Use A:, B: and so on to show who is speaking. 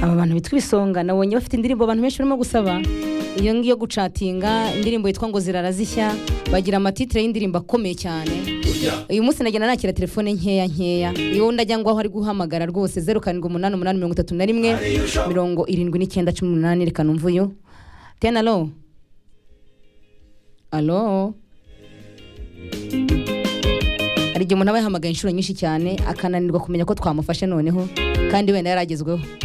A: abantu bitwa ibisonga nabonye bafite indirimbo abantu benshi barimo gusaba iyo ngiyo gucatinga indirimbo yitwa ngo zirara zishya bagira amatitire y'indirimbo akomeye cyane uyu munsi nagenda nakira telefone nkeya nkeya iyo ndajya ngo aho ari guhamagara rwose zeru karindwi umunani umunani mirongo itatu na rimwe mirongo irindwi n'icyenda cumi n'umunani reka numve uyu tena alo alo hari igihe umuntu aba yahamagaye inshuro nyinshi cyane akananirwa kumenya ko twamufashe noneho kandi wenda yaragezweho